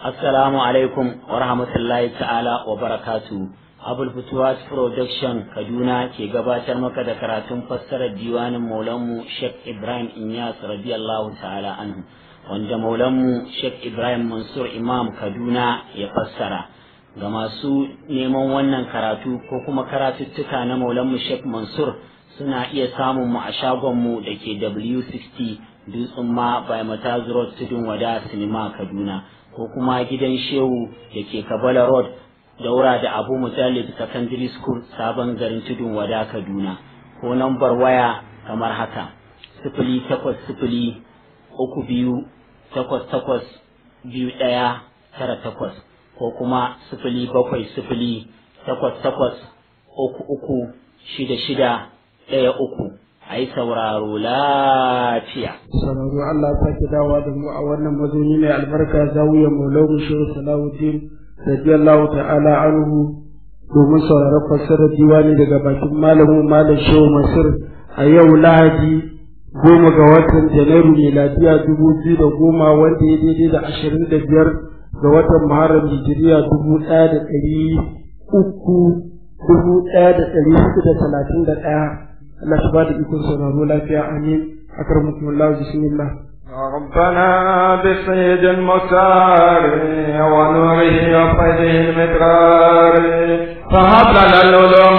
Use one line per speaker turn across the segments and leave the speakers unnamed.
Assalamu alaikum wa rahmatullahi ta'ala wa barakatu. Abul Futuwas Production Kaduna ke gabatar maka da karatun fassarar diwanin Maulanmu Sheikh Ibrahim Inyas radiyallahu ta'ala anhu wanda Maulanmu Sheikh Ibrahim Mansur Imam Kaduna ya fassara. Ga masu neman wannan karatu ko kuma karatuttuka na Maulanmu Sheikh Mansur suna iya samun mu a shagonmu da ke W60 Dutsen ma by Mataz Road Tudun Wada Sinima Kaduna. ko kuma gidan shehu da ke kabala road daura da abu mujallid secondary school sabon garin tudun wada kaduna ko nambar waya kamar haka sifili takwas sifili uku biyu takwas takwas biyu ɗaya tara takwas ko kuma sifili bakwai sifili takwas takwas uku uku shida shida ɗaya uku a yi sauraro lafiya.
Sauraro Allah sake dawa da mu a wannan mazauni mai albarka zawiyar Maulawun Shehu Salahuddin radiyallahu ta'ala anhu domin sauraron fassarar diwani daga bakin malamin malam Shehu Masir a yau Lahadi goma ga watan Janairu miladiya dubu biyu da goma wanda ya daidai da ashirin da biyar ga watan Muharram Hijiriya dubu ɗaya da ɗari uku dubu ɗaya da ɗari hudu da talatin da ɗaya. الله تبارك يكون سنة لا فيها آمين أكرمكم الله بسم الله
ربنا بسيد المختار ونوره وفيده المدرار فهب لنا العلوم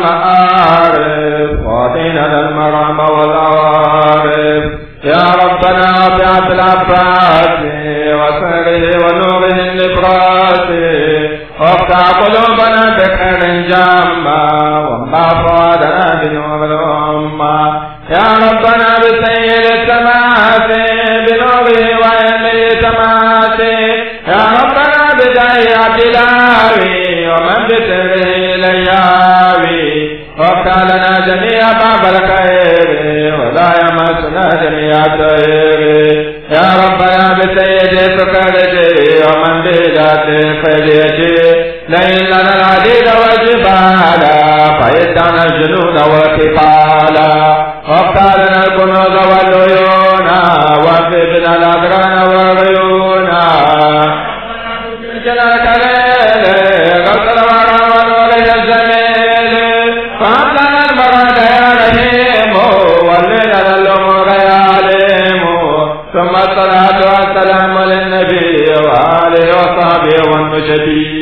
والمعارف وعطينا المرام والعوارف يا ربنا بعث العباس وسره ونوره النبراس وافتح قلوبنا بخير جامع وما فؤادنا بنور الأمة يا ربنا بسيد السماوات بنوره وعلمه سماوات يا ربنا بداية تلاوي ومن بسره لياوي وافتح لنا جميع باب الخير ولا يمسنا جميع الخير يا ربنا بسيد سكرتي ومن بذات فديتي لئن لنا العديد والجبال فإدنا الجنود والكفالا وافتح لنا الكنوز والعيون وانفذنا الأدران والعيون جلالك ليل غسل ورا ونور الجميل فهب لنا المراد يا رحيم ولنا الأمور يا عليم ثم الصلاة والسلام للنبي وآله وصحبه والمجدين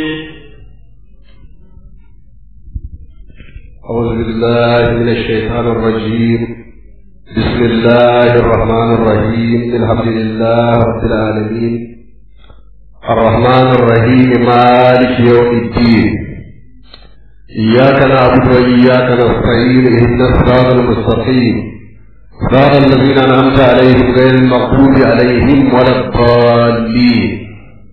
أعوذ بالله من الشيطان الرجيم بسم الله الرحمن الرحيم الحمد لله رب العالمين الرحمن الرحيم مالك يوم الدين إياك نعبد وإياك نستعين اهدنا الصراط المستقيم صراط الذين أنعمت عليهم غير المغضوب عليهم ولا الضالين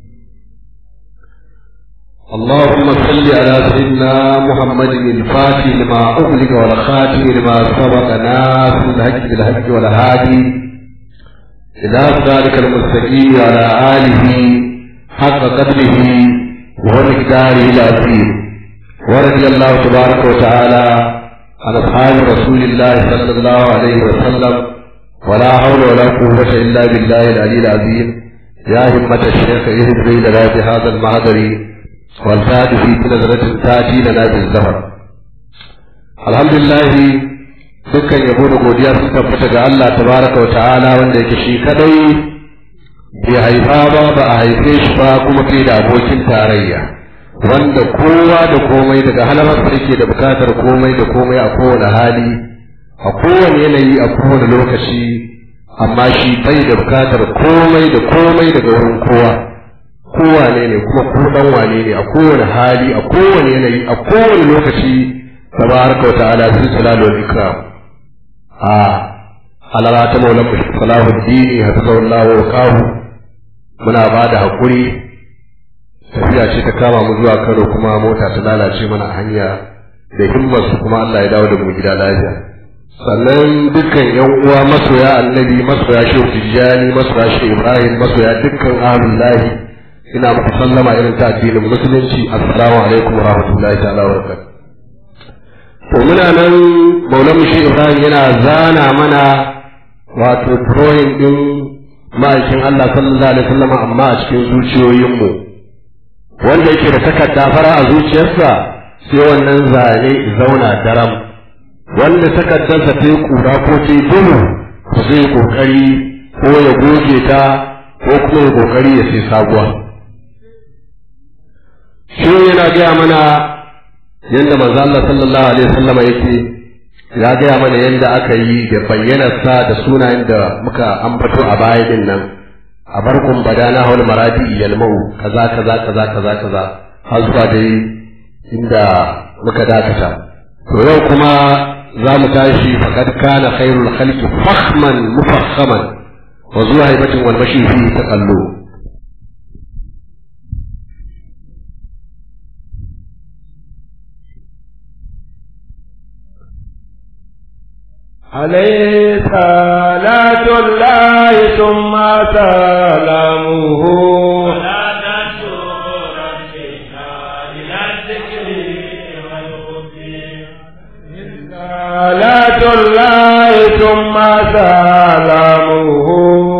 اللهم صل على سيدنا محمد الفاتح لما أغلق والخاتم لما سبق ناس الحج بالحج والهادي إلى ذلك المستقيم على آله حق قدره ومقداره العظيم ورضي الله تبارك وتعالى عن أصحاب رسول الله صلى الله عليه وسلم ولا حول ولا قوة إلا بالله العلي العظيم يا همة الشيخ اهدني لنا بهذا المعذر والفات في نظرة تاتي لنا بالزهر الحمد لله dukkan yabo da godiya sun tabbata ga Allah tabaraka wa ta'ala wanda yake shi kadai bai haifa ba ba a haife shi ba kuma bai da abokin tarayya wanda kowa da komai daga halamarsa yake da bukatar komai da komai a kowane hali a kowane yanayi a kowane lokaci amma shi bai da bukatar komai da komai daga wurin kowa kowane ne kuma ko dan wane ne a kowane hali a kowane yanayi a kowane lokaci tabaraka wa ta'ala sun salalu wal ikram a halara ta maulan salahuddin hafizahullahu wa qahu muna ba da hakuri tafiya ce ta kama mu zuwa Kano kuma mota ta lalace mana a hanya da himmar su kuma Allah ya dawo da mu gida lafiya sannan dukkan yan uwa masoya annabi masoya shehu tijjani masoya shehu ibrahim masoya dukkan ahlullahi ina muku sallama irin ta addinin musulunci assalamu alaikum wa rahmatullahi ta'ala wa barakatuh to muna nan maulan shi ibrahim yana zana mana wato drawing din ma'aikin Allah sallallahu alaihi wasallam amma a cikin zuciyoyinmu wanda yake da takarda fara a zuciyarsa sai wannan zane zauna daram wanda takardarsa ta yi kura ko ta yi duhu to zai kokari ko ya goge ta ko kuma ya kokari ya sai sabuwa shi yana gaya mana yadda manzo Allah sallallahu alaihi wasallam yake ya gaya mana yadda aka yi da bayyanarsa da sunayen da muka ambato a baya din nan a barkun badana hawal maradi yalmau kaza kaza kaza kaza kaza har zuwa dai inda muka dakata to yau kuma za mu tashi faqad kana khairul khalqi fakhman mufakhaman wa zuwa haibatin wal mashi fi taqallu
عليه صلاة الله ثم سلامه صلاة الله ثم سلامه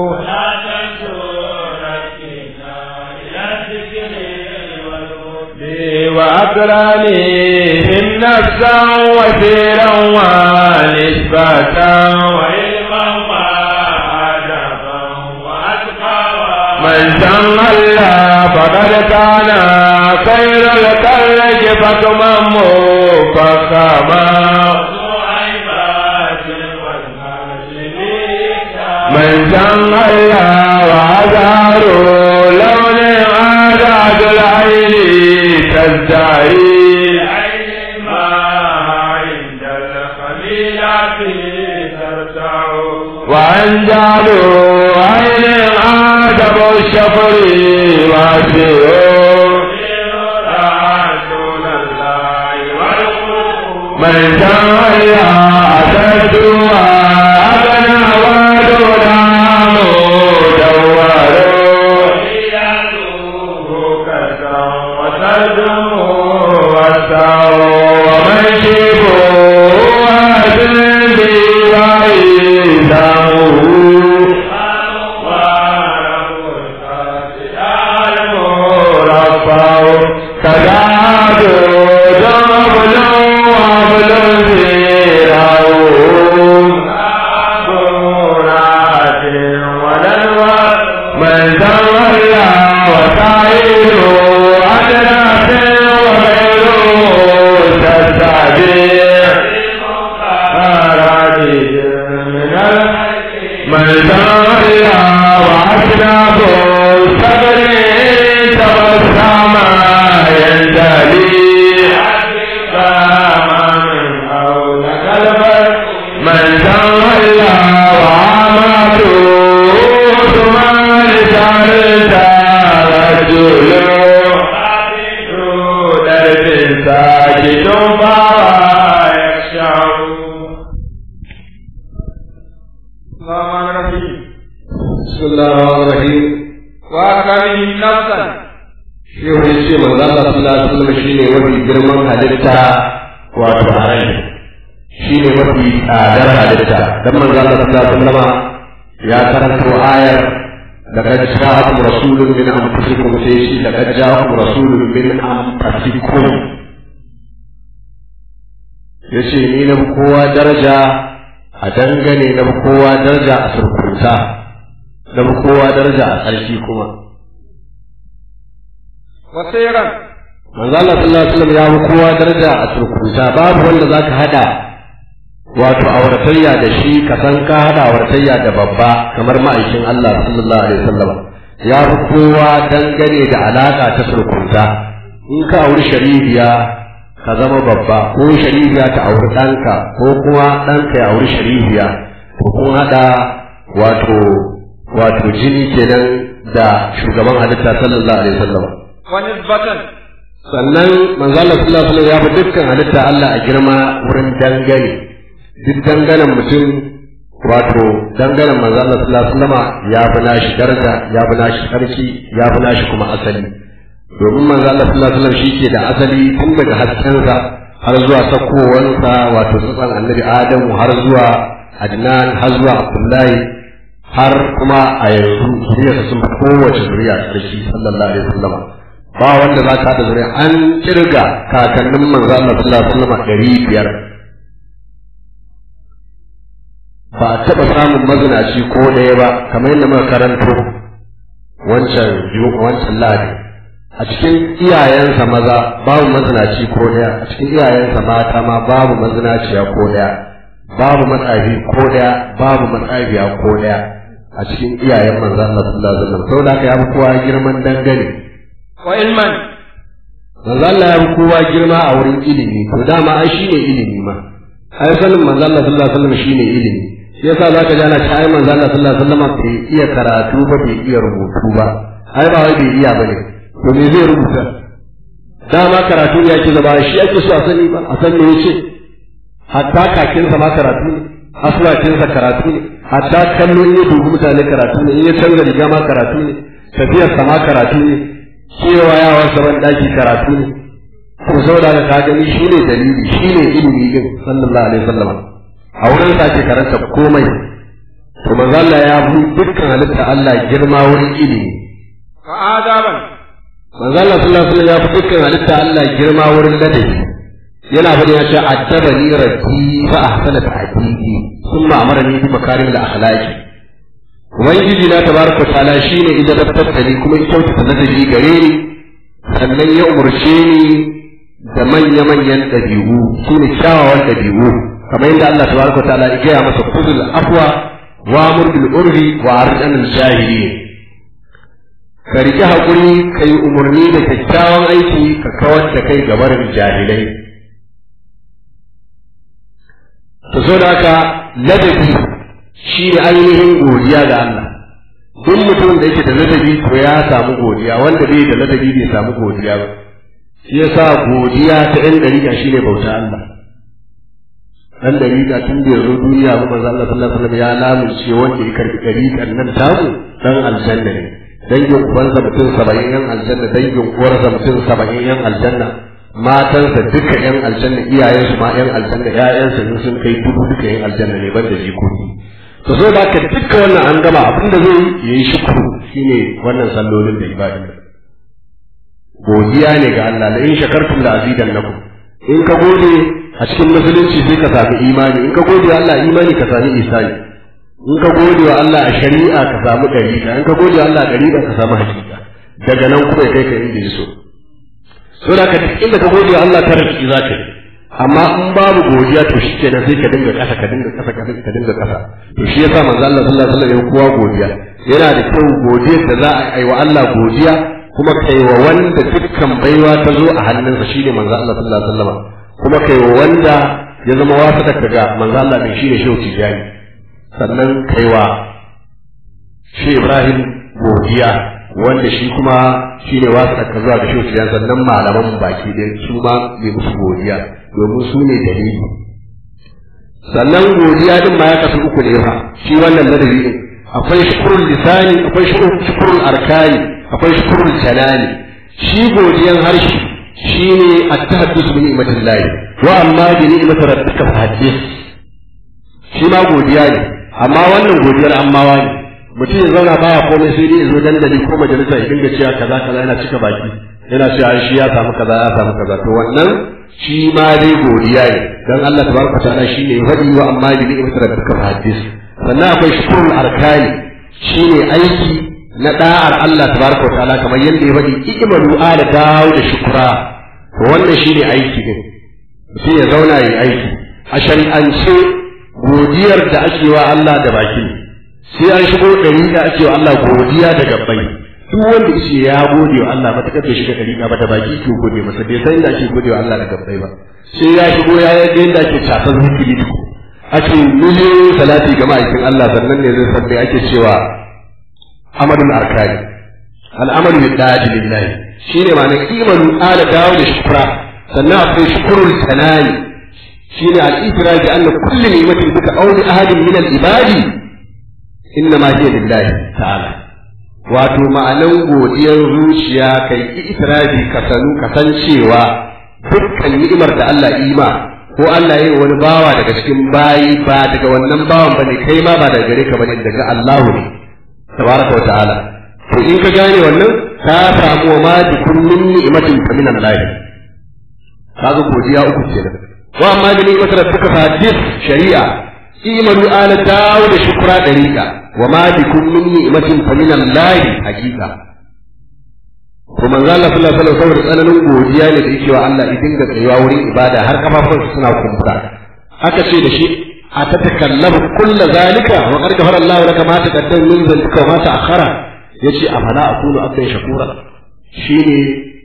وأكرمهم نفسا وسيرا ونسبة وعلما وأدبا وأتقى من سمى الله فقد كان خير الخلق فكما مفخما من سمى الله وأزهروا لون عادات العين تزدهي عند الخليلة ترتع وأنجلوا عين عادب الشفر واسعوا رسول الله من تولى أسدوا أبنى ودنا مدوروا من تولى وسعيده أدنى وغيره تستعجل أراضي من من تولى وأسناه صبر تبسم ينتهي فما من حولك البر من تولى وعمته ثم لسانك رجل درب ساجد فلا يخشع الرحمن الرحيم
بسم الله الرحمن الرحيم
وأكرم نفسا
shehu ya ce manzo Allah sallallahu alaihi wasallam shine mafi girman halitta wato a rai shine mafi tsadar halitta dan manzo Allah sallallahu alaihi wasallam ya karanto ayar لقد جاءكم رسول من انفسكم سيشي لقد جاءكم رسول من انفسكم yace ni na kowa daraja a dangane na kowa daraja a surkunta na kowa daraja a ƙarshe kuma
وسيرا
manzo Allah sallallahu alaihi wasallam ya fi kowa daraja a surkunta babu wanda zaka hada wato auratayya da shi ka san ka hada auratayya da babba kamar ma'aikin Allah sallallahu alaihi wasallam ya fi kowa dangane da alaka ta surkunta in ka auri sharifiya ka zama babba ko sharifiya ta auri ɗanka ko kuma ɗanka ya auri sharifiya ko kun hada wato wato jini kenan da shugaban halitta sallallahu alaihi wasallam
ونسبة
sannan manzo Allah sallallahu alaihi wasallam ya fi dukkan halitta Allah a girma wurin dangane duk danganen mutum wato danganen manzo Allah sallallahu alaihi wasallam ya fi nashi daraja ya fi nashi sarki ya fi nashi kuma asali domin manzo Allah sallallahu alaihi wasallam shi ke da asali tun daga haskensa har zuwa sakowansa wato tsatsan annabi Adamu har zuwa Adnan har zuwa Abdullahi har kuma a yanzu zuriyarsa sun fi kowace zuriya ƙarshe sallallahu alaihi wasallam ba wanda za ka haɗa zuriya an kirga kakannin manzo Allah sallallahu alaihi wasallam ɗari biyar ba a taɓa samun mazinaci ko ɗaya ba kamar yadda muka karanto wancan wancan lahadi a cikin iyayensa maza babu mazinaci ko ɗaya a cikin iyayensa mata ma babu mazinaciya ko ɗaya babu matsafi ko ɗaya babu matsafiya ko ɗaya a cikin iyayen manzo Allah sallallahu alaihi wasallam saboda haka ya fi kowa girman dangane
wa ilman
manzo Allah ya fi kowa girma a wurin ilimi to dama ai shine ilimi ma ai sanin manzo Allah sallallahu alaihi wasallam shine ilimi shi yasa zaka ji ana cewa ai manzo Allah sallallahu alaihi wasallam bai iya karatu ba bai iya rubutu ba ai ba wai bai iya bane to me zai rubuta dama karatu ya ke zama shi ake so a sani ba a san me yace hatta kakinsa ma karatu ne aswacinsa karatu ne hatta kallo in ya dubi mutane karatu ne in ya canza riga ma karatu ne tafiyarsa ma karatu ne cewa yawan saban daki karatu ne ko saboda ka gani shi ne dalili shi ne ilimi din sallallahu alaihi wasallam a wurin sa ke karanta komai to manzo Allah ya bu dukkan halitta Allah girma wurin ilimi
wa adaban
manzo Allah sallallahu alaihi wasallam ya fi dukkan halitta Allah girma wurin ladabi yana faɗi ya ce addabani rabbi fa ahsana ta'dibi thumma amarani bi makarim al-akhlaqi ubangiji na tabaraka ta'ala shine idan dabtar da ni kuma ya kyautata ladabi gare ni sannan ya umurce ni da manya-manyan ɗabi'u su ne kyawawan ɗabi'u kamar yadda Allah tabaraka ta'ala ya gaya masa kudul afwa wa amur bil urfi wa arjan al jahili ka riƙe haƙuri ka yi umarni da kyakkyawan aiki ka kawar da kai gabarin jahilai ta so da haka ladabi shi ne ainihin godiya ga Allah duk mutum da yake da ladabi to ya samu godiya wanda bai da ladabi bai samu godiya ba shi yasa godiya ta ɗan dariƙa shi ne bauta Allah ɗan dariƙa tun da yazo duniya ba manzo Allah sallallahu alaihi wasallam ya lamunce wanda ya karbi dariƙan nan tamu dan aljanna ne dangin ubansa mutum saba'in yan aljanna dangin uwarsa mutum saba'in yan aljanna matansa duka yan aljanna iyayensu ma yan aljanna ƴaƴansa in sun kai dubu duka yan aljanna ne banda jikoki to so da ka duka wannan an gama abin da zai yi shukuru shine wannan sallolin da ibadin godiya ne ga Allah la in shakartum la azidannakum in ka gode a cikin musulunci sai ka sami imani in ka gode Allah imani ka sami isani in ka gode wa Allah a shari'a ka samu dariƙa in ka gode wa Allah a dariƙa ka samu hakika daga nan kuma ya kai ka inda ya so saboda ka duk inda ka gode wa Allah ta rafiki za ka yi amma in babu godiya to shi kenan sai ka dinga kasa ka dinga kasa ka dinga kasa to shi yasa manzo Allah sallallahu alaihi wasallam ya kowa godiya yana da kyau godiyar da za a yi wa Allah godiya kuma kai wa wanda dukkan baiwa ta zo a hannunsa shine manzo Allah sallallahu alaihi wasallam kuma kai wa wanda ya zama wasa ka ga manzo Allah ne shine shehu tijani sannan kai wa shi Ibrahim godiya wanda shi kuma shi ne wasu aka zuwa da shi sannan malaman baki ɗaya su ma bai musu godiya domin su ne dalili sannan godiya din ma ya kasu uku ne fa shi wannan ladabi din akwai shukurul lisani akwai shukurul arkani akwai shukurul kalami shi godiyan harshe shi ne at-tahaddus bi ni'matillah wa amma bi ni'mati rabbika fahaddith shi ma godiya ne amma wannan godiyar ammawa ne mutum ya zauna baya komai sai dai ya zo dandali ko majalisa ya dinga cewa kaza kaza yana cika baki yana cewa shi ya samu kaza ya samu kaza to wannan shi ma dai godiya ne dan Allah tabaraka ta'ala shi ne wadi wa amma bi ni'mat rabbika hadis sannan akwai shukrul arkani shi ne aiki na da'ar Allah tabaraka ta'ala kamar yadda ya faɗi ikmalu ala dawo da shukra to wannan shi ne aiki din mutum ya zauna yi aiki a shari'ance godiyar da ake wa Allah da baki ne sai an shigo ɗariƙa ake wa Allah godiya da gabbai duk wanda yace ya gode wa Allah matakar bai shiga ɗariƙa ba da baki ke gode masa bai san inda ake gode wa Allah da gabbai ba sai ya shigo ya yadda yadda ake tafar zikiri ake miliyoyin salati ga ma'aikin Allah sannan ne zai sabbai ake cewa amalul arkani al'amalu bi da'ati lillahi shine ma'anar imanu ala dawo da shukra sannan akwai shukrul tanani shine al-ifrad bi anna kulli ni'matin bika aw li ahadin min al-ibadi inna ma hiya lillahi ta'ala wato ma'anan godiyar zuciya kai itirafi ka sanu ka san cewa dukkan ni'imar da Allah ima ko Allah ya yi wani bawa daga cikin bayi ba daga wannan bawan bane kai ma ba daga gare ka bane daga Allah ne tabaraka wa ta'ala to in ka gane wannan ka samu ma bi kullun ni'matin fa min Allah kaga godiya uku kenan wa amma bi ni'matin rabbika fa hadith shari'a imanu ala dawud shukra dariqa wa ma bi kullun ni'matin fa min Allah hakika to manzo Allah sallallahu alaihi wasallam tsananin godiya ne da yake wa Allah idan ga tsayuwa wurin ibada har kafafun suna kumbura aka ce da shi a ta takallamu kulla zalika wa qad ghafara Allah laka ma taqaddama min dhanbika wa ma ta'akhkhara yace afala akunu abdan shakura shine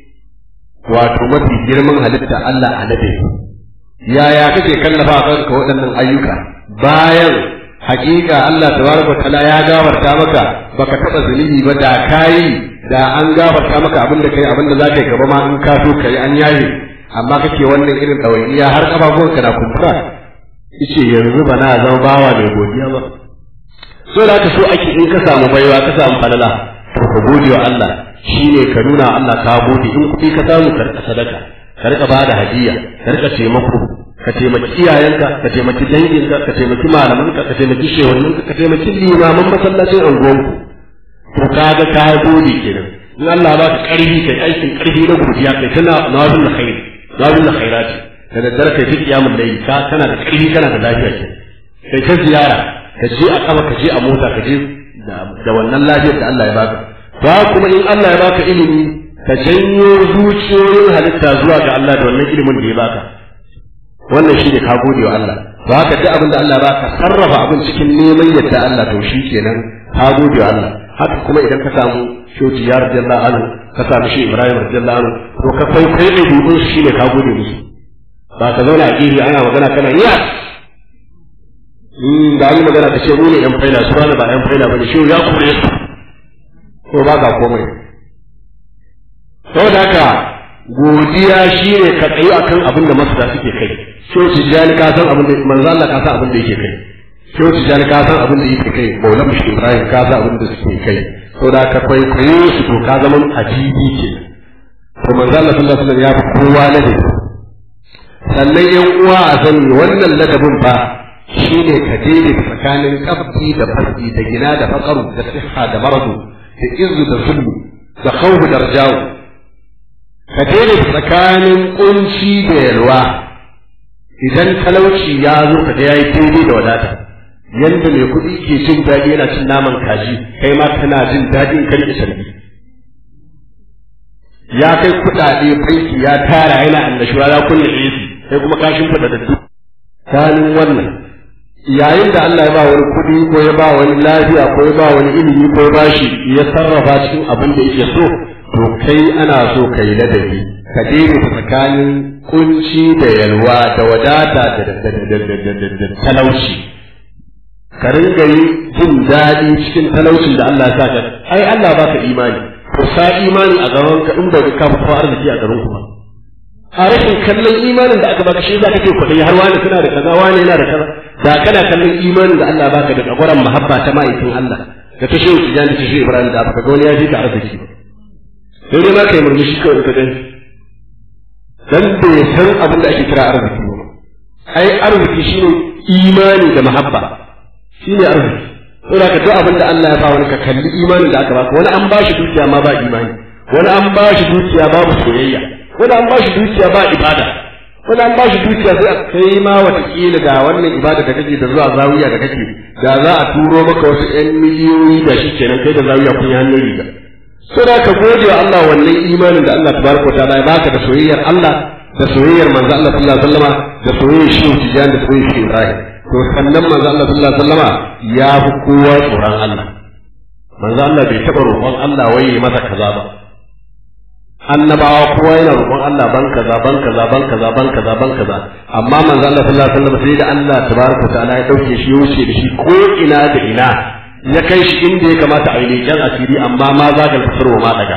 wato mafi girman halitta Allah a nade yaya kake kallafa kanka waɗannan ayyuka bayan hakika Allah tabaraka ta'ala ya gafarta maka baka taba zunubi ba da kai da an gafarta maka abin da kai abin da za ka yi gaba ma in ka so kai an yaye amma kake wannan irin ɗawainiya har ƙafafuwanka na kumfura ice yanzu ba na zama bawa mai godiya ba so da ka so ake in ka samu baiwa ka samu falala to ka gode wa Allah shine ka nuna Allah ka gode in kuɗi ka samu ka rika sadaka ka rika bada hadiya ka rika taimako ka taimaki iyayenka ka taimaki danginka ka taimaki malamanka ka taimaki shehuninka ka taimaki limaman masallacin anguwanku to kaga ka gode kenan in Allah ba ka karfi kai aikin karfi na godiya kai tana nawazul khair nawazul khairat da daddare kai fi kiyamul layl ka kana da karfi kana da lafiya ke kai ta ziyara ka je a kafa ka je a mota ka je da wannan lafiyar da Allah ya baka ba kuma in Allah ya baka ilimi ka janyo zuciyoyin halitta zuwa ga Allah da wannan ilimin da ya baka wannan shine ka gode wa Allah ba ka duk abin da Allah ba ka sarrafa abin cikin neman yadda Allah to shi kenan ka gode wa Allah haka kuma idan ka samu shoji ya radiyallahu anhu ka samu shi Ibrahim radiyallahu anhu to ka kai kai da dubin shi ne ka gode musu ba ka zauna a gefe ana magana kana iya in da yi magana ka ce mu ne yan faila su ba ba yan faila bane shi ya kure su ko ba ka komai saboda haka godiya shi ne ka tsayi akan abin da masana suke kai shoji jani ka san abin da manzo Allah ka san abin da yake kai sai wata jani ka san abin da yake kai maulan mushi ibrahim ka san abin da suke kai to da ka kwaikwayo su to ka zama ajibi ke to manzo Allah sallallahu alaihi wasallam ya fi kowa ladabi sannan yan uwa a sani wannan ladabin ba shine ka daidai tsakanin kafki da farki da gina da fakaru da siha da maradu da izu da sulmu da khawfu da rajawu ka daidai tsakanin kunci da yalwa idan talauci ya zo ka ga yayi daidai da wadata yanda mai kuɗi ke jin daɗi yana cin naman kaji kai ma kana jin daɗin kan ki sarki ya kai kuɗaɗe banki ya tara yana annashuwa ya kunna AC kai kuma ka shimfiɗa da duk kanin wannan yayin da Allah ya ba wani kuɗi ko ya ba wani lafiya ko ya ba wani ilimi ko ya ba shi ya sarrafa cikin abin da yake so to kai ana so ka yi ladabi ka daidaita tsakanin kunci da yalwa da wadata da talauci ka ringa yi jin daɗi cikin talaucin da Allah ya sa ka ai Allah baka imani ko sa imani a gaban ka in bai ka fa arziki a garin kuma a rashin kallon imanin da aka baka shi za ka ce kuɗi har wani suna da kaza wani yana da kaza da kana kallon imanin da Allah baka da tsagwaron mahabba ta ma'aikin Allah da ta shehu tijan da ta shehu Ibrahim da aka ga wani ya fi ka arziki sai dai ma kai murmushi kawai ka gani dan bai san abin da ake kira arziki ba ai arziki shine imani da mahabba shine arziki saboda ka duk abin da Allah ya ba wani ka kalli imanin da aka baka wani an ba shi dukiya ma ba imani wani an ba shi dukiya babu soyayya wani an ba shi dukiya ba ibada wani an ba shi dukiya sai a kai ma watakila ga wannan ibada da kake da zuwa zawiya da kake da za a turo maka wasu ƴan miliyoyi da shi kenan kai da zawiya kun yi hannun riga sai da ka gode wa Allah wannan imanin da Allah tabaraka wa ta'ala ya baka da soyayyar Allah da soyayyar manzo Allah sallallahu alaihi wasallama da soyayyar shi tijan da soyayyar shi Ibrahim to sannan manzo Allah sallallahu alaihi wasallama ya fi kowa tsoron Allah manzo Allah bai taba roƙon Allah wai ya masa kaza ba annabawa kowa yana roƙon Allah ban kaza ban kaza ban kaza ban kaza ban kaza amma manzo Allah sallallahu alaihi wasallam sai da Allah tabaraka wa ta'ala ya dauke shi ya wuce da shi ko ina da ina ya kai shi inda ya kamata a yi leƙen asiri amma ma za ka fitar wa ma daga.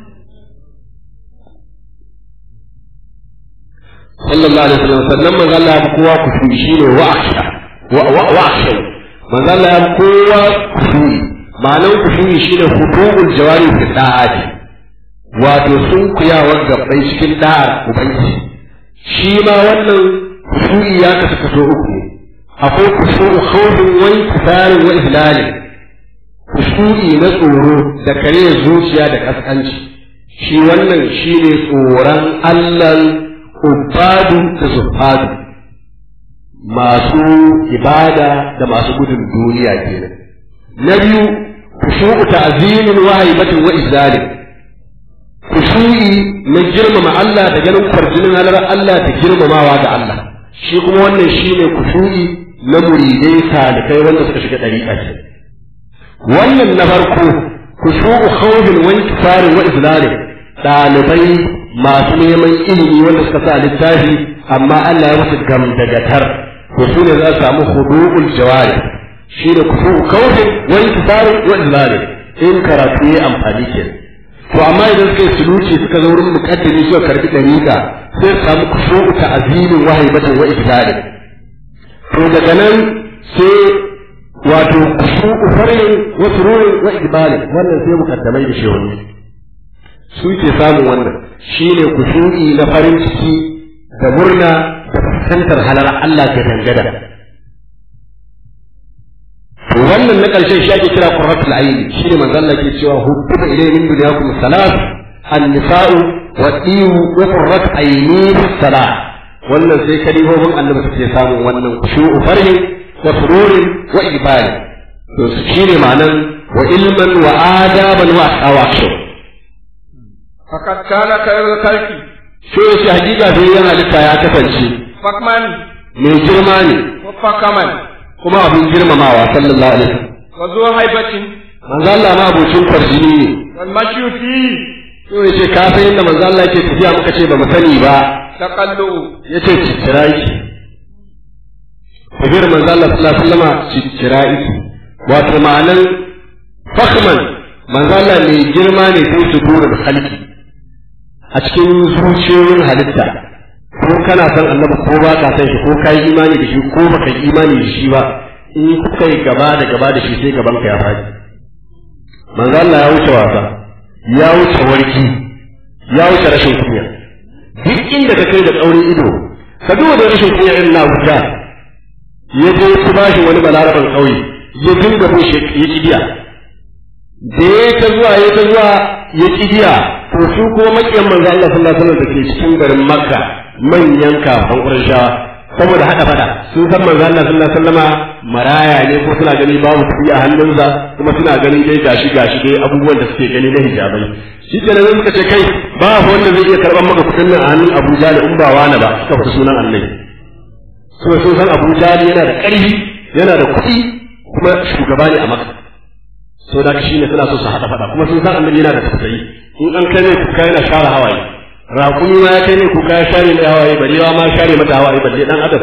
Sallallahu alaihi wasallam sannan manzo Allah ya kowa kusuri shine wa akhsha wa wa akhsha manzo Allah ya kowa kusuri ma'anar kusuri shine hudubul jawari fi da'ati wato sun kuyawar gabbai cikin da'ar ubangiji shi ma wannan kushu'i ya kasu kaso uku akwai kushu'u khawfin wa intisarin wa ihlalin kushu'i na tsoro da kare zuciya da kaskanci shi wannan shine tsoron Allah ubadu da zuhadu masu ibada da masu gudun duniya kenan na biyu kushu'u ta'zimin wa haibatin wa izalin kushu'i na girmama Allah da ganin kwarjinin halar Allah da girmamawa ga Allah shi kuma wannan shine kushu'i na muridai salikai wanda suka shiga dariƙa ce wannan na farko kushu'u khawfin wa inkisarin wa izlalin ɗalibai masu neman ilimi wanda suka sa littafi amma Allah ya musu gamdagatar to su ne za su samu hudu'ul jawari shi ne kushu'u khawfin wa inkisarin wa izlalin in karatu ya amfani kenan to amma idan suka yi suluci suka zo wurin mukaddimi suka karbi dariƙa sai su samu kushu'u ta'zimin wa haibatin wa ibdalin to daga nan sai wato kushu'u farin wa sururin wa ibdalin wannan sai mukaddamai da shehunni su ke samun wannan shine kushu'i na farin ciki da murna da fuskantar halar Allah ga dangada to wannan na ƙarshen shi ake kira qurratul aini shine manzon Allah ke cewa hubbuba ilayhi min dunyakum salat an-nisa'u wa diyu wa qurrat aini salat wannan sai kalimomin annabi suke samun wannan khushu'u farhin wa sururin wa ibali to shine ma'anan wa ilman wa adaban wa awakshu
فقد كان خير الخلق
shi shi hakika sai yana litta ya kasance
فكما
mai girma ne
وفكما
kuma abin girmamawa sallallahu alaihi wasallam
وذو هيبة
manzo Allah ma abocin kwarjini ne
والمشي فيه
to yace ka san yadda manzo Allah yake tafiya muka ce ba mu sani ba
تقلؤ
yace ciccirai tafiyar manzo Allah sallallahu alaihi wasallam ciccirai wato ma'anan fakhman manzo Allah mai girma ne sai su dura da halki a cikin zuciyoyin halitta ko kana san annabi ko ba ka san shi ko kai imani da shi ko baka yi imani da shi ba in kuka yi gaba da gaba da shi sai gaban ka ya faɗi manzo Allah ya wuce wasa ya wuce warki ya wuce rashin kunya duk inda ka kai da tsaurin ido ka duba da rashin kunya irin na wuta ya je su bashi wani balaraban kauye ya dinga bushe ya kibiya da ya ta zuwa ya ta zuwa ya kibiya to su kuma makiyan manzo Allah sallallahu alaihi wasallam da ke cikin garin Makka manyan kafan Qurayshawa saboda hada fada sun san manzo Allah sallallahu alaihi wasallama maraya ne ko suna gani babu kuɗi a hannunsa kuma suna ganin dai gashi gashi dai abubuwan da suke gani na hijabai shi ke nan suka ce kai ba wanda zai iya karɓar maka kuɗin nan a hannun Abu Jahl in ba wani ba suka fita sunan Annabi so sun san Abu Jahl yana da ƙarfi yana da kuɗi kuma shugaba ne a Makka so da shi ne suna so su haɗa faɗa kuma sun san Annabi yana da tausayi in an kai ne kuka yana share hawaye raƙumi ma ya kai ne kuka ya share mai hawaye barewa ma share mata hawaye balle dan adam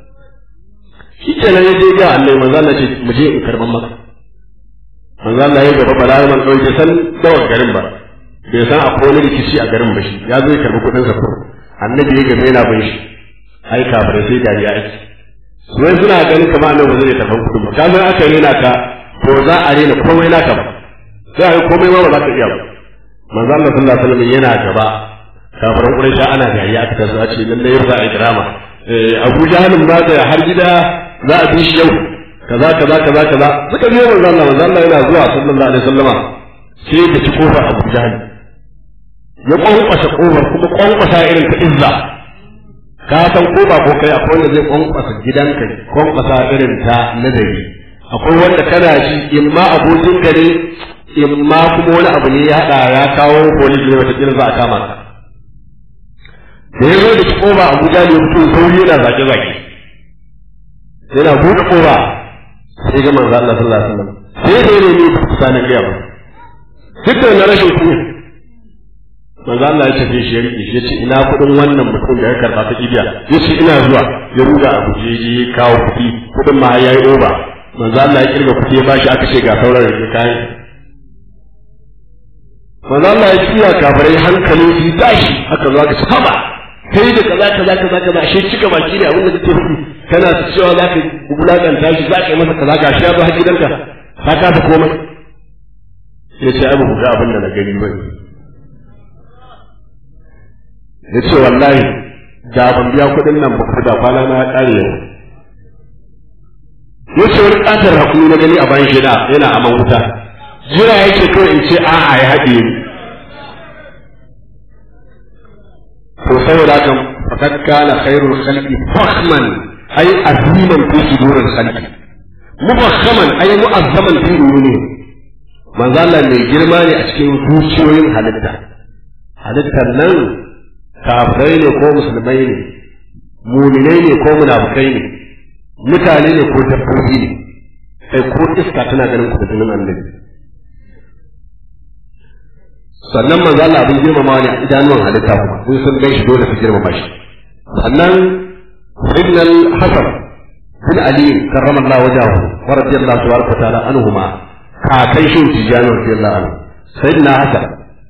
shi kenan ya je ga Allah manzo Allah ce mu je in karban maka manzo Allah ya gaba balaraman man bai san dawa garin ba bai san akwai wani rikici a garin ba shi ya zo ya karbi kuɗin sa ko annabi ya gaba yana bin shi ai kafare sai dariya ake wai suna ganin kamar annabi ba zai karban kuɗin ba ka san aka rena ka to za a rena komai naka ba sai a yi komai ma ba za ka iya ba manzo Allah sallallahu alaihi wasallam yana gaba kafaran Quraysha ana dariya aka tazo a ce lalle yau za a yi drama eh Abu Jahalin ba da har gida za a bi shi yau kaza kaza kaza kaza suka biyo manzo Allah manzo Allah yana zuwa sallallahu alaihi wasallama sai da ci kofar Abu Jahal ya kwankwasa kofar kuma kwankwasa irin ta izza ka san ko ba ko kai akwai wanda zai kwankwasa gidanka kwankwasa irin ta nazari akwai wanda kana ji in ma abokin ka ne in ma kuma wani abu ne ya haɗa ya kawo police ne wata za a kama ka da ya zo da ci koba Abu Jahal ya fito sauri yana zage-zage yana buɗe koba sai ga manzo Allah sallallahu alaihi wasallam sai da ne ne kusa na gaya ba duk da na rashin kunya manzo Allah ya tafi shi ya rike shi ya ce ina kuɗin wannan mutum da ya karɓa ta kibiya ya ce ina zuwa ya ruga a guje ya kawo kuɗi kuɗin ma ya yi oba manzo Allah ya kirga kuɗi ya bashi aka ce ga sauran rike kayan manzo Allah ya kiya kafirai hankalin su tashi haka zo aka ce haba kai da kaza kaza kaza kaza ashe cika baki ne abin da kake faɗi kana ta cewa za ka wulakanta shi za ka yi masa kaza ga shi ya zo har gidanka ka kasa komai ya ce ai ba ku ga abin da na gani ba ya ce wallahi da ban biya kuɗin nan ba da kwana na ƙare yau ya ce wani ƙatar hakuri na gani a bayan shi yana aman wuta jira yake kawai in ce a'a ya haɗe ni to saboda haka fakat kana khairul khalqi fakhman ay aziman fi suduril khalqi mufakhaman ay mu'azzaman fi uyuni manzo Allah mai girma ne a cikin zuciyoyin halitta halittar nan kafirai ne ko musulmai ne muminai ne ko munafukai ne mutane ne ko dabbobi ne kai ko iska tana ganin kudin annabi sannan manzo Allah abin girmama ne a idanuwan halitta kuma sun sun gan shi dole su girmama shi sannan ibn al-hasan bin ali karramallahu wajahu wa radiyallahu tabaraka wa ta'ala anhuma kakan shi tijani radiyallahu anhu sayyidina hasan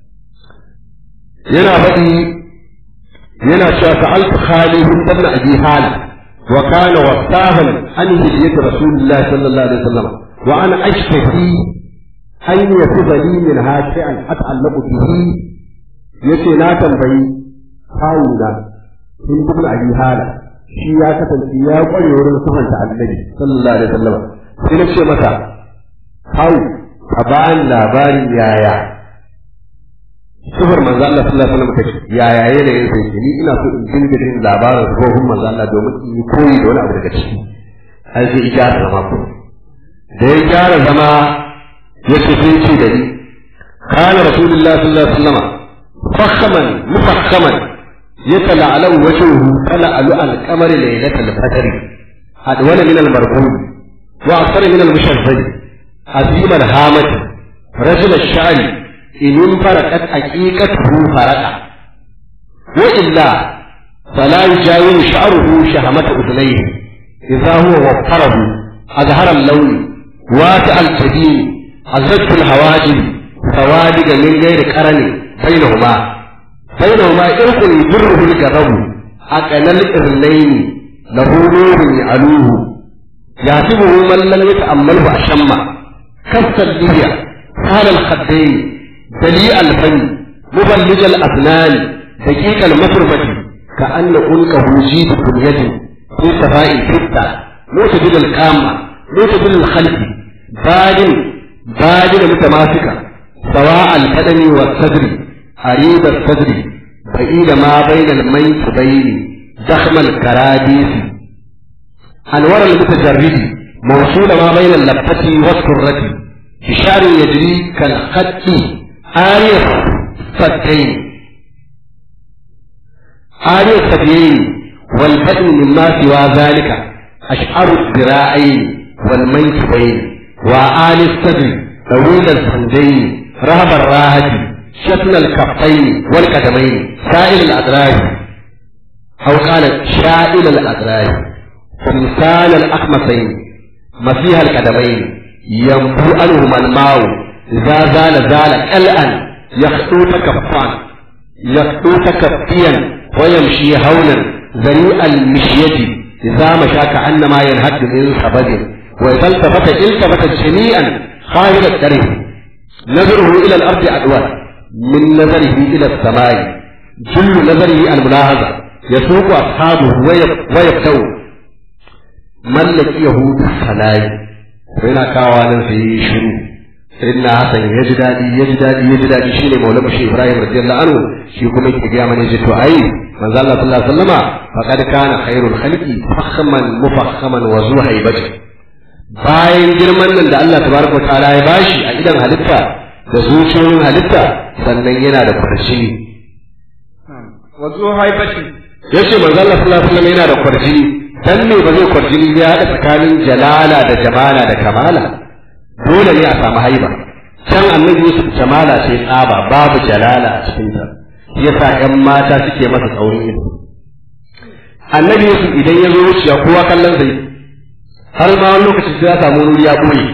yana faɗi yana cewa sa'altu khalid ibn abi hal wa kana wasahan an hijiyat rasulullah sallallahu alaihi wasallam wa ana ashtaki an yakuba li min hasi'an at'allaqu bihi yace na tambayi kawuna sun ibn abi hal shi ya kasance ya kware wurin sufanta annabi sallallahu alaihi wasallam sai na ce masa kawu a bayan labarin yaya sufar manzo Allah sallallahu alaihi wasallam kace yaya yanayin sai ni ina so in dinga jin labarin sufofin manzo Allah domin in yi koyi da wani abu daga ciki ai sai gyara zama ko da ya gyara zama ya ce sai ce da ni kana rasulullahi sallallahu alaihi wasallam fakhaman mufakhaman يتلعلو وجهه تلعلع القمر ليلة الفجر أدول من المرغوب وأكثر من المشذب عظيم الهامة رجل الشعر إن انفرقت حقيقته فرقا وإلا فلا يجاوز شعره شهمة أذنيه إذا هو وفره أظهر اللون واسع الجبين أزرق الهواجم سوادق من غير قرن بينهما بينهما إرق يجره الجرب أكل الإرنين له نور يعلوه يحسبه من لم يتأمله أشم كف اللية حال الخدين دليء الفم مبلج الأبنان دقيق المفرمة كأن أنكه جيد بنية في سفاء الفتة معتدل القامة معتدل الخلق بادن بادن متماسكة سواء البدن والصدر عريض الصدر بعيد ما بين المنكبين زخم الكراديس أنور المتجرد موصول ما بين اللبة والسرة بشعر يجري كالخط آية الصدين آية الصديين والبدن مما سوى ذلك أشعر الذراعين والمنكبين وآل الصدر طويل الصندين رهب الراحة شتن الكفين والقدمين سائل الأدراج أو قال شائل الأدراج تمثال الأخمسين مسيح القدمين ينبو عنهما الماء إذا زال زال كالأن يخطو تكفان يخطو تكفيا ويمشي هونا ذريع المشية إذا مشى كأنما ينهد من سبد وإذا التفت التفت جميعا خارج الطريق نظره إلى الأرض أدوار من نظره إلى السماء جل نظره الملاحظة يسوق أصحابه ويبدأ ملك يهود الصلاة فإن كاوانا في شروع سيدنا حسن يجدادي يجدادي يجدادي شيني مولى شيخ إبراهيم رضي الله عنه شي كما يكي من يجد أي من الله صلى الله عليه وسلم فقد كان خير الخلق فخما مفخما وذو هيبة bayan girman nan da Allah tabaraka wa ta'ala ya bashi a idan halitta da zuciyoyin halitta sannan yana da kwarjini.
Wazo haibati.
Ya ce manzo Allah sallallahu alaihi wasallam yana da kwarjini dan me ba zai kwarjini ya haɗa tsakanin jalala da jamala da kamala dole ne a samu haiba can annabi Yusuf jamala sai tsaba babu jalala a cikin ta yasa ƴan mata suke masa tsaurin ido annabi Yusuf idan ya zo wuciya kowa kallon sai har ma wani lokaci sai ya samu wuri ya ɓoye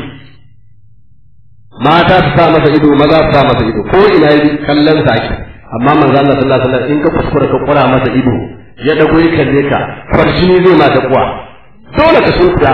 mata su sa masa ido maza su sa masa ido ko ina yi kallon sa ake amma manzo Allah sallallahu alaihi wasallam in ka kuskura ka kura masa ido ya dago ya kalle ka farjini zai ma da kuwa dole ka sunkuya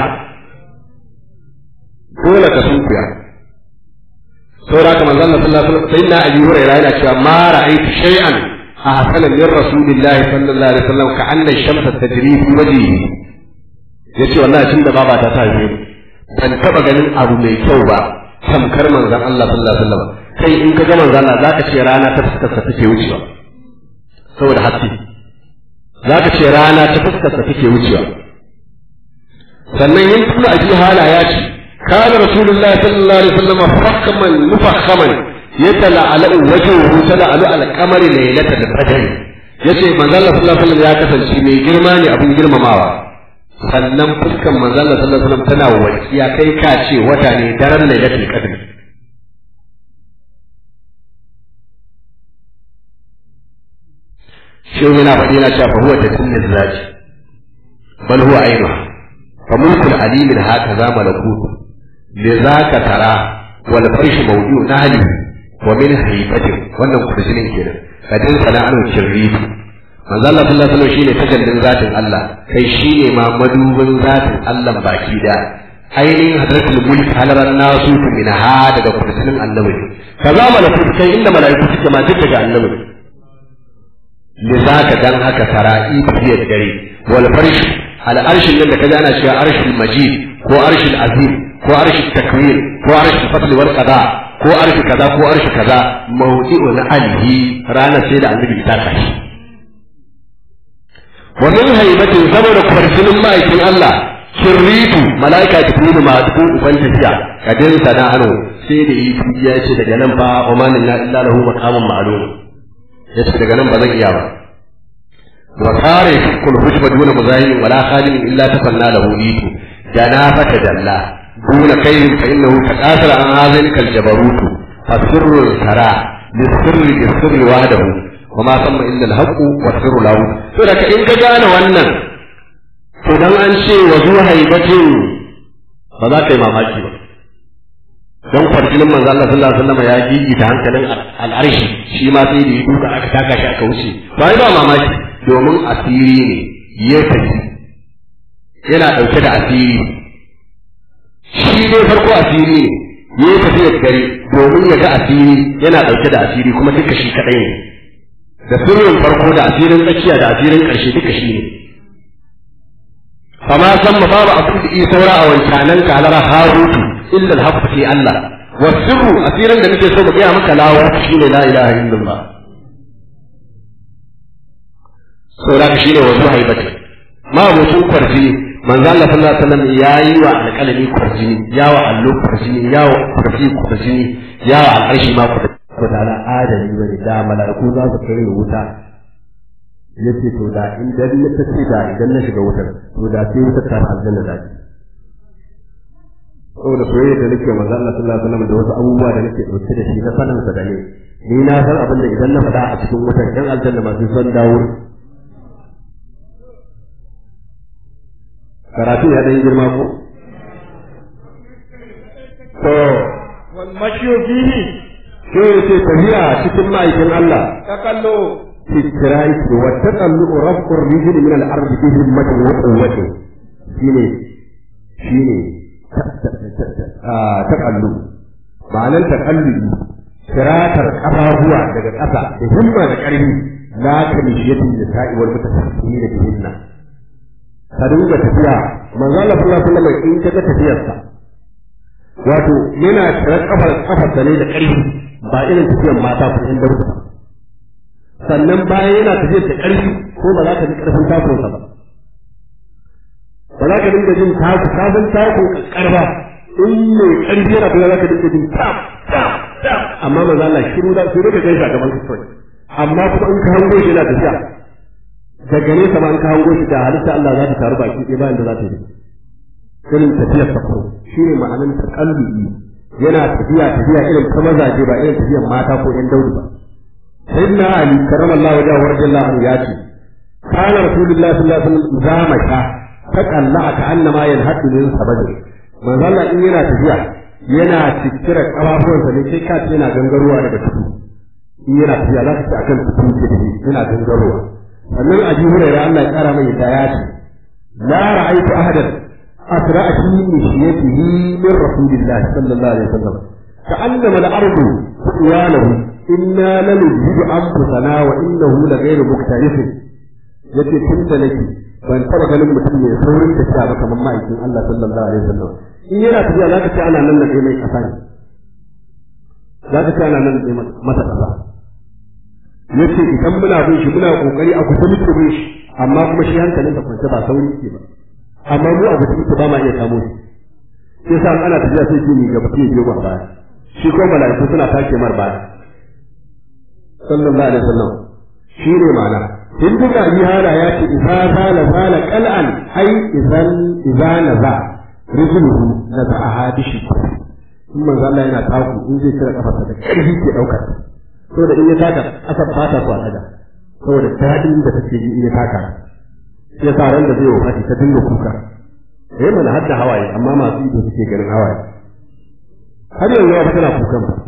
dole ka sunkuya saboda haka manzo Allah sallallahu alaihi wasallam sayyidina Abi Hurairah yana cewa ma ra'aytu shay'an ahsana min rasulillahi sallallahu alaihi wasallam ka anna shamsa tajri fi wajhihi yace wallahi tun da baba ta tafi ban taba ganin abu mai kyau ba tamkar manzon Allah sallallahu alaihi wasallam kai in ka ga manzon Allah zaka ce rana ta fuskar sa take wucewa saboda haske zaka ce rana ta fuskar sa take wucewa sannan yin tuna a hala ya ce kana rasulullah sallallahu alaihi wasallam fakkaman mufakhaman yatala'alu wajhuhu tala'alu al-qamari laylatal qadr yace manzon Allah sallallahu alaihi wasallam ya kasance mai girma ne abin girmamawa sannan fuskan manzon Allah sallallahu alaihi wasallam tana walƙiya kai ka ce wata ne daren lailatul qadr shi yana faɗi yana cewa fa huwa tatimmu zati bal huwa ainu fa mulkul alimin hakaza malakutu lidhaka tara wal farshu mawdu'u nahli wa min haybatin wannan kurjinin kenan kadin sana'anu kirritu manzo Allah sallallahu alaihi wasallam shine tajallin zatin Allah kai shine ma madubin zatin Allah baki da ainihin hadratul mulk halaran nasu min ha daga kursiyin annabi kaza malakut kai inda malaiku suke ma duk daga annabi ne zaka dan haka sara'i biyar dare wal farsh al arshin nan da kaza ana cewa arshul majid ko arshul azim ko arshul takwir ko arshul fadl wal qada ko arshi kaza ko arshi kaza mawdi'u na alihi ranar sai da annabi ta kashi wa min haibatin saboda kwarjinin ma'aikin Allah kirritu mala'ika jibrilu ma duk uban tafiya kadin sana ano sai da yi ya ce daga nan fa umanin la illa lahu maqamun ma'lum ya ce daga nan ba zan iya ba wa kare kul hujba duna muzahin wala khalimin illa tafanna lahu itu dana fata dalla duna kayyin fa innahu taqasara an hazin kal jabarutu fasirru tara lisirri bisirri wahdahu وما ثم إلا الحق والسر له فلك إن كان wannan to dan an ce wa zu haibatin ba za ka yi mamaki ba don kwarjinin manzo Allah sallallahu alaihi wasallam ya gigi ta hankalin al'arshi shi ma sai da ya duka aka taka shi aka wuce ba ba mamaki domin asiri ne ya tafi yana dauke da asiri shi dai farko asiri ne ya tafi ya gari domin ya ga asiri yana dauke da asiri kuma duka shi kadai ne da sirrin farko da asirin tsakiya da asirin ƙarshe duka shi ne fama san ma babu abin da iya saura a wancanan kalara harutu illa alhaqu fi Allah wa sirru asirin da nake so mu gaya maka lawa shine la ilaha illallah saura shi ne wasu haibati ma mutum kwarji manzo Allah sallallahu alaihi wasallam yayi wa alƙalami kwarjini ya wa allo kwarjini ya wa kursi kwarjini ya wa al'arshi ma kwarjini ko da adali bane da mala'iku za su kare wuta yace to da idan na tace da idan na shiga wutar to da sai wutar ta aljanna da shi saboda soyayya da nake manzo Allah sallallahu alaihi wasallam da wasu abubuwa da nake dauke da shi na sanin sa da ne ni na san abin da idan na faɗa a cikin wutar dan aljanna ma sun san dawo karatu ya dan girma ko to
wal mashyu fihi
sai yace tafiya cikin ma'aikin Allah
takallu
في الشرائط والتقلب رفع الرجل من الأرض بهمة وقوة شيني شيني تقلب معنى التقلب شراكر قفاهوا daga ƙasa da himma da ƙarfi la ka mishiyatin nisa'i wal mutafassimin da bihinna ka dinga tafiya manzo Allah sallallahu alaihi wasallam in kaga tafiyarsa wato yana shirar kafar kafarsa ne da ƙarfi ba irin tafiyar mata ko in darussa sannan bayan yana tafiyar da ƙarfi ko ba za ka ji ƙarfin takonsa ba ba za ka dinga jin taku ka san tako karba in mai ƙarfi yana tafiya za ka dinga jin tap tap tap amma ba za Allah shiru da sai ka gaisa gaban ka kawai amma kuma in ka hango shi yana tafiya daga nesa ma in ka hango shi da halitta Allah za ta taru baki ɗaya bayan da za ta yi irin tafiyar safaro shi ne ma'anin taƙallubi yana tafiya tafiya irin ta mazaje ba irin tafiyar mata ko ƴan daudu ba سيدنا علي كرم الله وجهه ورضي الله عنه ياتي كان رسول الله صلى الله عليه وسلم إذا مشى تقلع كأنما ينهد من سبب من ظل إن ينا تفيا ينا تكتر قبابون فلكي كات ينا جنگروا daga tudu in yana tafiya za ka ci akan tudu ke tafi yana gangarowa sannan a jihu da Allah ya kara mai da ya ce la ra'aytu ahadan asra'a fi mishiyatihi min rasulillahi sallallahu alaihi wasallam ka'annama al-ardu qiyanahu inna lanuzhibu anfusana wa innahu la ghayru muktarifin yace tun da nake ban taba ganin mutum mai saurin tafiya ba kamar ma'aikin Allah sallallahu alaihi wasallam in yana tafiya zaka ce ana nan da kai mai kasa ne zaka ce ana nan da masa kasa yace idan muna bin shi muna kokari a kusa muke bin shi amma kuma shi hankalin sa kwance ba sauri ke ba amma mu a gudu ba ma iya kamo shi sai sa ana tafiya sai ke ni gaba sai ke ba baya shi ko mala'iku suna take mar baya sallallahu alaihi wasallam shi ne ma'ana in duka yi hala ya ce idza zala zala qal'an ai idan idza naza rijluhu naza ahadishi in manzo Allah yana taku in zai kira kafarsa da karfi ke daukar saboda in ya taka asar fata ko daga saboda dadin da take yi in ya taka sai sa ran da zai wafati ta dinga kuka eh mana hadda hawaye amma masu ido suke ganin hawaye har yanzu ba tana kukan ba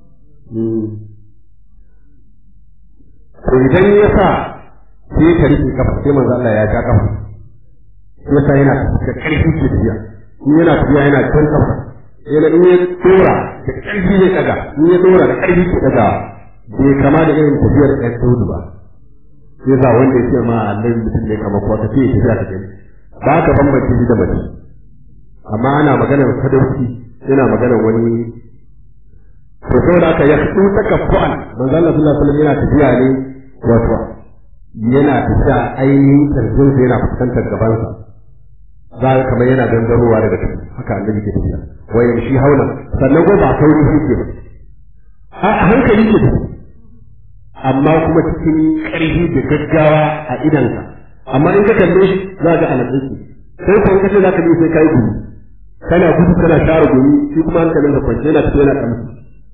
to idan ya sa sai ka rike kafa sai manzo Allah ya ja kafa ya sa yana da karfi ke tafiya in yana tafiya yana jan kafa yana in ya dora da karfi ne daga in ya dora da karfi ke daga bai kama da irin tafiyar ɗan saudu ba sai sa wanda ya ce ma Allah mutum ne kamar kuwa tafiya tafiya ta gani ba ka bambance shi da mace amma ana maganar sadauki yana maganar wani to saboda haka ya fito ta kafu'an manzo Allah sallallahu alaihi wasallam yana tafiya ne wato yana tafiya ainihin karfin sa yana fuskantar gabansa za ka kamar yana gangarowa daga ciki haka annabi ke tafiya wayan shi haula sannan ko ba sauri yake ba a hankali ke da amma kuma cikin ƙarfi da gaggawa a idansa amma in ka kalle shi za ga alaƙarki sai ko in ka ce za ka bi sai ka yi gudu kana gudu kana share gumi shi kuma hankalin ka kwance yana tafiya yana kamshi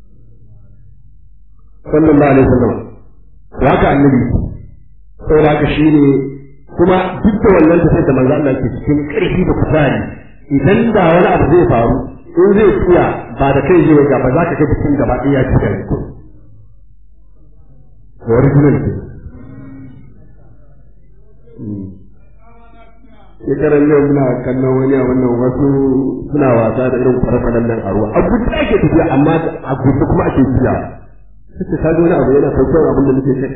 sallallahu alaihi wasallam to haka annabi saboda haka shine kuma duk da wannan tafiyar da manzo Allah ke cikin ƙarfi da kuzari idan da wani abu zai faru in zai tsaya ba da kai zai ga ba za ka ga cikin gaba ɗaya ya ci gari ko original ke shekaran yau muna kallon wani a wannan wasu suna wasa da irin farfaran nan a ruwa a gudu ake tafiya amma a gudu kuma ake tafiya suka kaji wani abu yana saukar abin da muke kai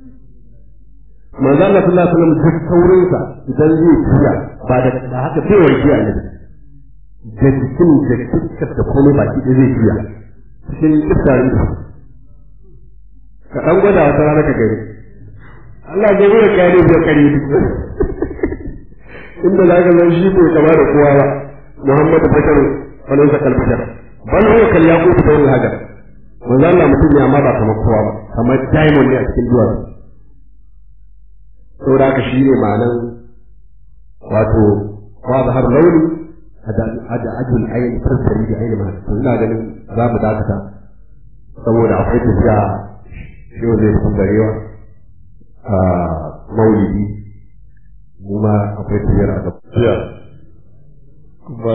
manzo Allah sallallahu alaihi wasallam duk saurin sa idan zai tafiya ba da ba haka sai wai tafiya ne da cikin da kiskar da komai baki da zai tafiya cikin kiskarin ka dan gwada wata rana ka gani Allah zai gura kare da kare duk inda za ka zan shi bai kama da kowa ba Muhammadu Bashar wani sa kalbashar bal huwa kal yaqut bayn al-hajar manzo Allah mutum ne amma ba kamar kowa ba kamar diamond ne a cikin duwatsu saboda haka shi ne ma'anan wato wa zahar launi hada ajul ayin fassari da ayin ma to ina ganin za mu dakata saboda akwai tafiya yau zai fi garewa a maulidi mu ma akwai tafiyar a
gaskiya kuma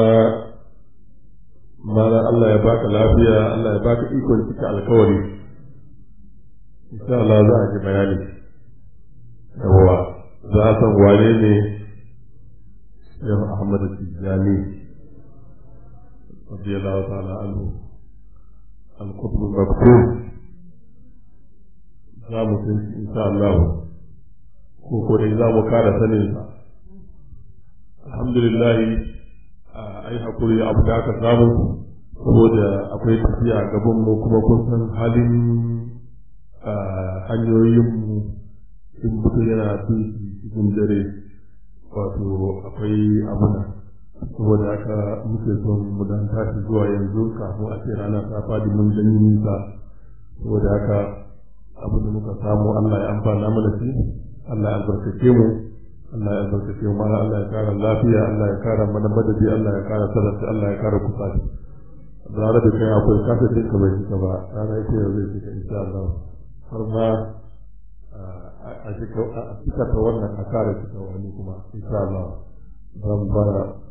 mana Allah ya baka lafiya Allah ya baka ikon cika alkawari insha Allah za a ji bayani yawa za a san wane ne Shehu Ahmad Tijjani radiyallahu ta'ala anhu al-qutb al-maktub za mu san shi insha Allah ko ko dai za mu kara sanin sa alhamdulillah ai hakuri abu da aka samu saboda akwai tafiya gaban mu kuma kun san halin hanyoyin mu in mutum yana bin cikin dare wato akwai abuna saboda haka muke son mu dan tashi zuwa yanzu kafin a ce rana ta fadi mun gani nisa saboda haka abu da muka samu Allah ya amfana mana shi Allah ya albarkace mu Allah ya albarkace mu mana Allah ya kara lafiya Allah ya kara mana madadi Allah ya kara sarrafa Allah ya kara kusaci zara da kai akwai kasa ce ka bai cika ba rana ita yau zai cika insha Allah har ma a cika ta wannan a kare cika wani kuma insha Allah za mu fara